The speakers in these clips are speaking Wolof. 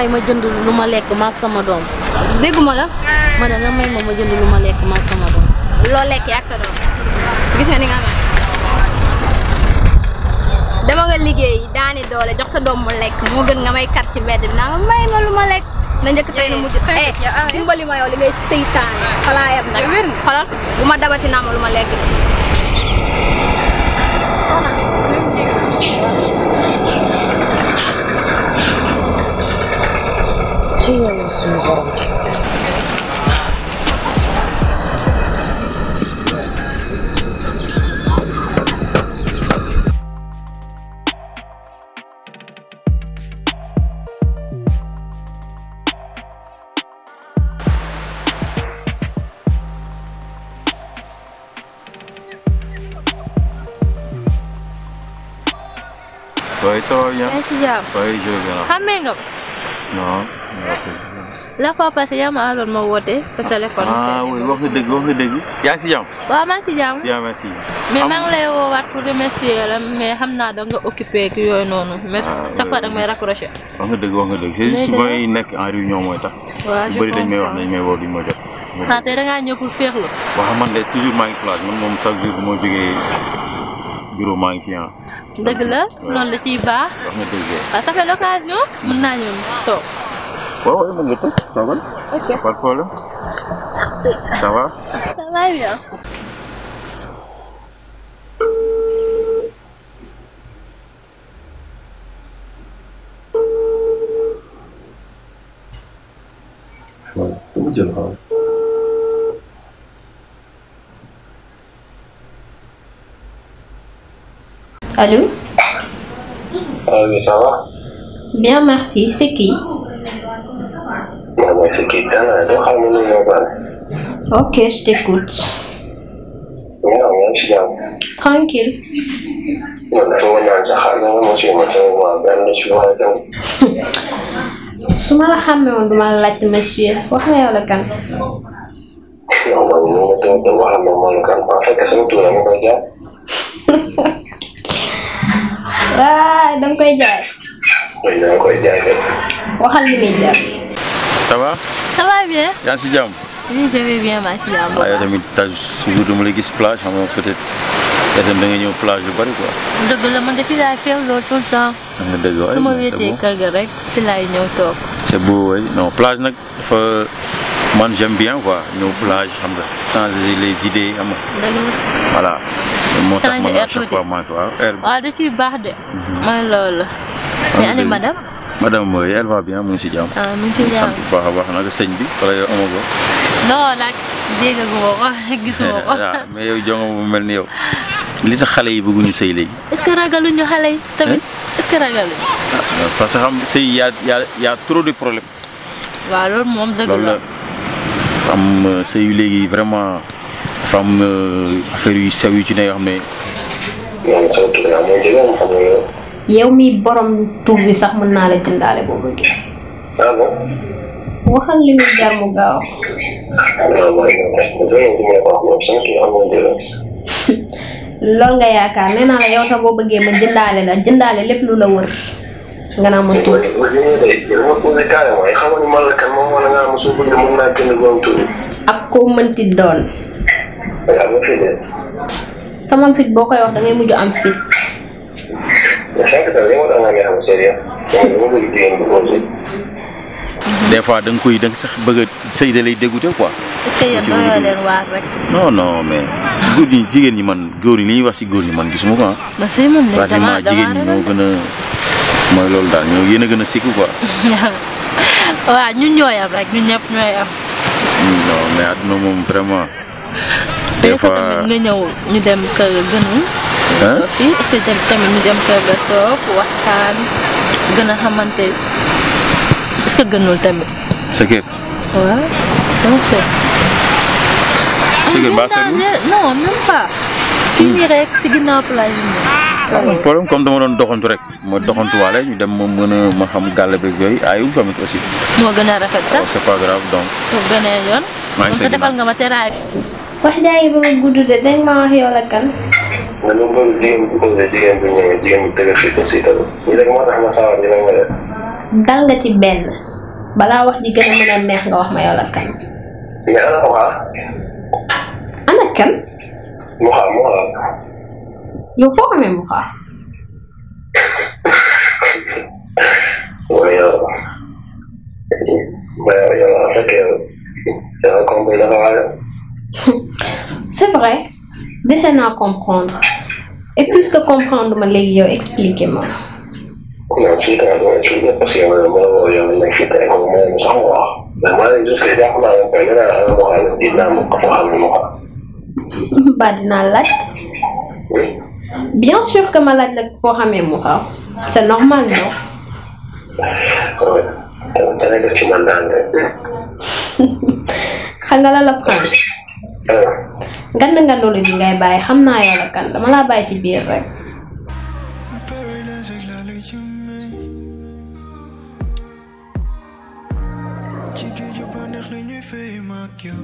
may ma jënd lu ma lekk maak sama doom dégguma la ma ne nga may ma ma jënd lu ma lekk maak sama doom loo lekk ak sa doom gis nga ni nga mel dama nga liggéey daani doole jox sa doom mu lekk moo gën nga may kar ci mbedd bi naa ma may ma lu ma lekk na njëkk tey na mujj eh dimbali ma yow li ngay seytaane xalaa yam nag wér xolal bu ma dabati naa ma lu ma lekk ci yàlla suñu borom Oui, ça va bien. yaa ngi si jàmm Oui, je vais bien. xàmmee nga Non. la fois passée yaa ma àndoon ma woote sa téléphone Ah oui, wax nga dëgg wax nga dëgg. yaa ngi si jàmm. waaw maa ngi si jàmm Bien, merci. mais Am- maa ngi lay woowaat pour remercier la mais xam naa da nga occupé ak yooyu noonu merci Ah, chaque fois oui. da nga may raccroché wax nga dëgg wax nga dëgg. C'est juste Mais may nekk en réunion mooy tax. waaw ñu je bëri dañ may wax comprends. dañ may woo duñ ma jot. ah tey da ngaa ñëw pour féexlu waaw man de toujours maa ngi place man moom chaque jour bu ma jógee bureau maa ngi fi ah. dëgg la noonu la ciy baax wax nga dëgg. waaw ça fait l'occasion mën naa ñëw toog waaw waaw mën nga toog toogal. ok Pas de problème. Ça va. ça va bien mu jël xaw. allô Ah oui, ça va bien merci c'est qui Moi, moi, c'est Keita, là. Donc, ah, non, non, non, pas. ok je t'écoute Non, non, je suis là. tranquille Non, non, non, non, ça va, non, moi, je suis là. Moi, ben, je suis là, donc. su ma la xàmmee woon duma la laajte monsieur wax nga yow la kan Non, non, non, non, non, non, wax na ma lu kan. En fait, sama tur la ma koy jaar. waay danga koy jaay Oui, dama koy jaay de. waxal li muy jar Ça va. ça va bien yaa ngi si jàmm. oui je vais bien maa ci jàmm waaye tamit taj toujours dama lay gis plage xam nga peut-être peut-être da nga ñëw plage yu bari quoi. dëgg la man depuis laay féexloo tout le temps xam nga dëgg waaye su ma c'est wéetee beau. kër ga rek ci laay ñëw toog c'est beau oui non plage nag dafa man j'aime bien quoi ñëw plage xam nga changer les idées xam nga dëgg la voilà. moo tax Changer man air à chaque tuuti. fois maa ngi waaw air bi. waaw da ciy baax de mooy loolu mais ani dëgg. madame madame mooy elle va bien mu ngi si jàmm. ah mu ngi ci sant jàmm bu baax a baax nag sëñ bi wala yow amoo ko. non nag déggaguma ko gisuma ko waaw mais yow jongo mu mel ni yow. li tax xale yi bëgguñu sëy léegi. est-ce que ragaluñu xale yi tamit est-ce que ragaluñu ah parce que xam sëy y a y a y a trop de problèmes. waaw loolu moom dëgg loolu la la am euh, sëy yu léegi vraiment dafa am euh, affaire yu sew yu ci ne yoo xam ne. Man, sama tur la ma jëlee, xam nga yow. yow mi borom tur bi sax mën naa la jëndaale boo bëggee Ah bon? waxal li muy jar mu gaaw Non, non, non, non, non, du ma la ko wax, moom sama tur am na jëlee. loolu nga yaakaar nee naa la yow sax boo bëggee ma jëndaale la jëndaale lépp lu la wër nga naa ma tur Li nga de, dama posé carrément, xam nga ni man la kan moom wala nga am su bëgg mën naa jënd borom tur bi. ak koo mënti doon Waaw, ma fi de. sama fit boo koy wax da ngay mujj am fit Mais cinq ans, li ma doon nga xam sérieux. Moom dama bëgg jigéen bu posé. des fois da nga koy da nga sax bëgg a sëy da lay dégoûté quoi. est-ce que yéen doyoo leen waar rek non non mais góor ñi jigéen ñi man góor ñi li ñuy wax ci góor ñi man gisuma ko ah. ma sëy moom ne pratiquement dama jigéen ñi moo gën a mooy loolu daal ñoo yéen a gën a sikku quoi. waaw ñun ñooy am rek ñun ñëpp ñooy am non mais àdduna moom vraiment. des des fois fois tamit nga ñëw ñu dem kër ga gënul Hein? fii est-ce que dem- tamit ñu dem kër ga toog waxtaan gën a xamante est-ce que gënul tamit sa kër waaw dama seet sa kër baa seetlu non même pas fii nii rek si ginnaaw plage bi nii. amul problème comme dama doon doxantu rek ma doxantuwaale ñu dem ma mën a ma xam gàll beeg yooyu ayul tamit aussi. moo gën a rafet sax waaw c'est pas grave donc. pour beneen yoon maa ngi kon sa sa defal ginnaaw. nga ma teraay wax jaay ba ma gudd de dañ ma wax yow la kan dama bëgg jigéen bu posé jigéen bu ñëwee jigéen bu dëgër fit aussi tamit. Ñu rek moo tax ma sawar dina ma def. dal nga ci benn balaa wax ji gën a mën a neex nga wax ma yow la kan mais ana Mouha ana kan Mouha Mouha yow foo xamee mu xaar mooy yow ba yow yow en fait yow yow compris dafa waale c'est vrai dese naa comprendre et puisque comprendre ma léegi yow expliquer ma non fii tamit dama expliqué parce que yow ma woo yow nekk fii tey moom moo sax mu wax mais maa ngi juste jàpp naa ne koy nee naa ana Mouha dinaa ma ko xam ne Mouha ba dinaa laaj bien sûr que ma laaj la foo xamee mu xaar c'est normal non dana def ci man daan rek xam nga la la prince ngand ngandoolu gi ngay bàyyi xam naa yow la kan dama laa bàyyi ci biir rek Paradise ak laa lay jëmee ci géeju bànneex la ñuy fay ma ak yow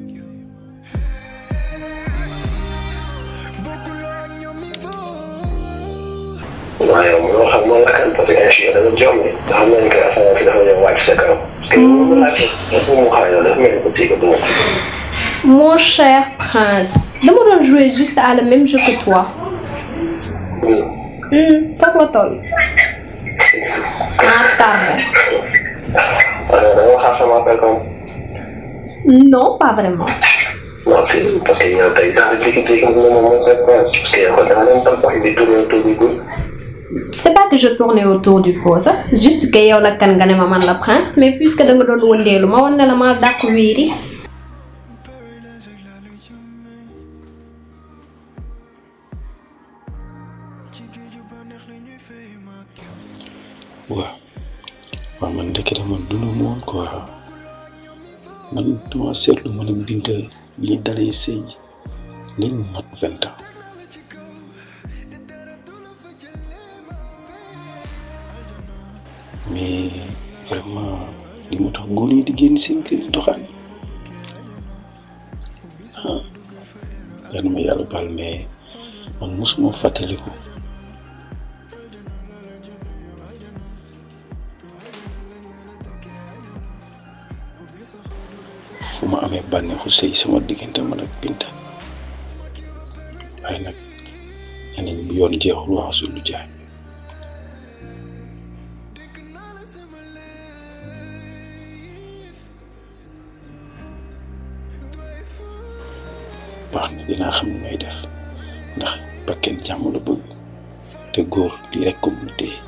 bokkul ak ñoom niveau waaye yow mënoo xam moom la kan parce que ay fii dafa jom ni xam nañ que affaire bi dafa ñëw wàcc sa kaw parce que mu laajte dafa mu xaar yow dafa mel ni ko tii ko duma mon cher prince dama doon jouer juste à le même jeu que toi hmm foog nga toll ah tardé alors da nga xaar sama appel comme non pas vraiment non si parce que yow tey daal di dikki dikki moom moom c'est quoi parce que yow da nga leen tal sax di tourner autour du cou c'est pas que je tournais autour du pot sax juste que yow la kan nga ne ma man la prince mais puisque da nga doon wëndeelu ma wan ne la ma dàq wiiri Paradise ak laa lay jëmee ci géeju bànneex la ñuy fay ma ak yow waaw waaw man ndekete man dund ma woon quoi man dama seetlu ma ne Binta bi ñu dalee sëy léegi mu mat vingt ans mais vraiment li mu tax góor ñi di génn seen kër yi doxaan ah yal na ma yàlla baal mais man mosuma fàttaliku fu ma amee bànneexu sëy sama diggante man ak Binta waaye nag ñeneen bi yoon jeexul wax su lu jaay baax na dinaa xam ne may def ndax bakken jàmm la bëgg te góor lii rek ko mu téye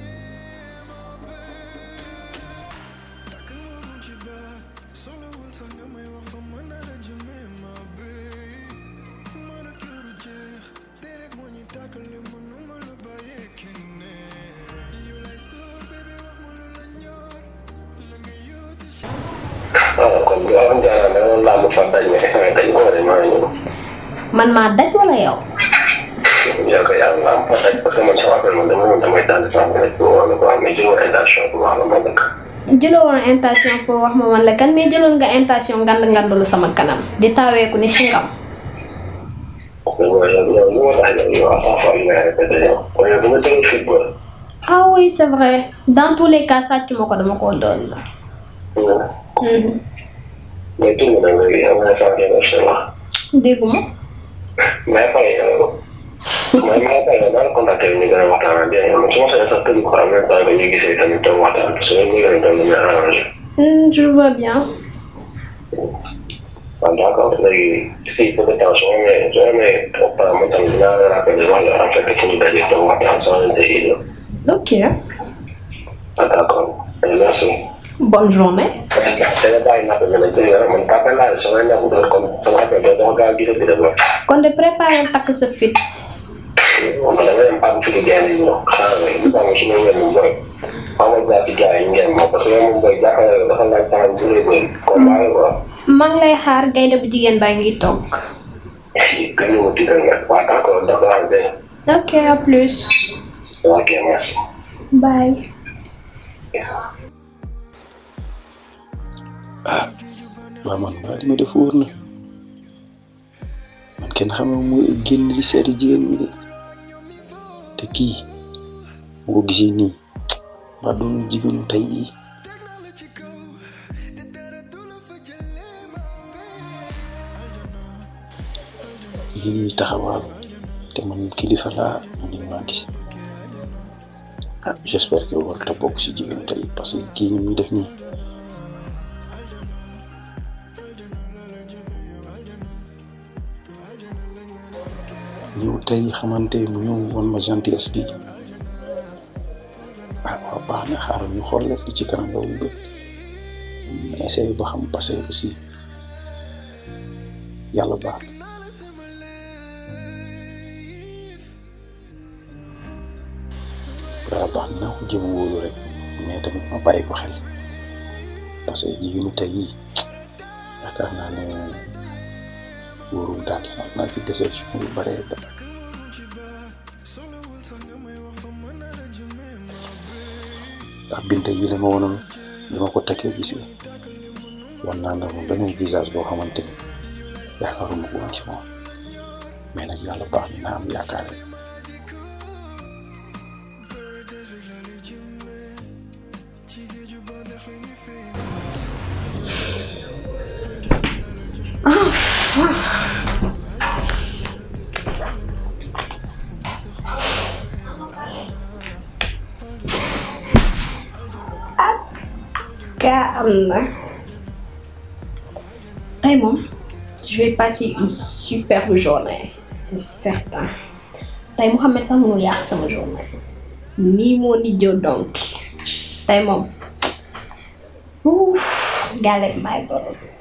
waaw kon bu waxoon jaaraan da nga laa mu fa daj mais waaye daj moo de maa ñëw man maa daj wala yow yow ko yàlla laa mu fa daj parce que man sama appel man dama doon damay tànn sama rek pour wax la ko mais jëloo intention pour wax la ma dëkk jëloo woon intention pour wax ma man la kan mais jëloon nga intention ngand ngandulu sama kanam di taaweeku ni si ngam yow yow yow li ma tax yow yow à chaque fois li ngay répété yow kon yow bu nga déglu football ah oui c'est vrai dans tous les cas sàcc ma ko dama koo doon la mais tur bi nag léegi am na saa ngeen def wax dégguma mais pare yow man maa pare yow naa la contacté ñu gën a waxtaan bien yow man su ma sañoon sax tëdd ko en même temps que ñu gisee tamit toog waxtaan parce que loolu ñu gën a doon lu muy arrangé Hmm, je vois bien waaw d'accord léegi si peu de temps soo amee soo amee opéra man tamit dinaa la rappelé wax la en fait que fu ñu dajee toog waxtaan sans intérêt ok ah d'accord merci. bonne journée te nga bàyyi napp bi nag dégg nga man papa laa sama ñàkk doon comme sama affaire doo dox gaaw gis bi dem kon de préparer takk sa fit moom da nga dem pam fi di gaay yi ñëw xaaral rek ñu bàyyi si ñoom ngeen boy xaw ma jaar ci gaay yi ngeen moom parce que moom boy jàppale dafa laaj temps bu lay bëri comme bàyyi quoi maa ngi lay xaar gaynde bu jigéen baa ngi toog gën ñu wuti da nga waaw d'accord d'accord de ok à plus ok merci bye ah waaw man mbaa li ma def wóor na man kenn xam nga mooy génn di seeti jigéen ñi de te kii mu ko gisee nii ba doon jigéenu tey yi jigéen ñi taxawaal te man kilifa laa man nañ maa gis ah j'espère que warut a bokk si jigéenu tey parce que kii ñu muy def nii ñëw tey xamante mu ñëw woon ma gentillesse bi ah waaw baax na xaaral ñu xool rek li ci kanam loolu ba essayé ba xam parce que aussi yàlla baax na yàlla baax na naa ko jëm wóolu rek mais tamit ma bàyyi ko xel parce que jigéenu tey yi yaakaar naa ne wóorul daal am naa fi déception yu bare bare ndax binte yi la ma wonoon bi ma ko takkee gis nga wan naa ne moom beneen visage boo xamante ni yaakaaruma ko woon ci moom mais nag yàlla baax na naa am yaakaar rek calme. Tey moom je vais passer une superbe journée c'est certain tey Mouhamed sax mënul yàq sama journée nii moo ni jëw donc tey moom ouf galette my boy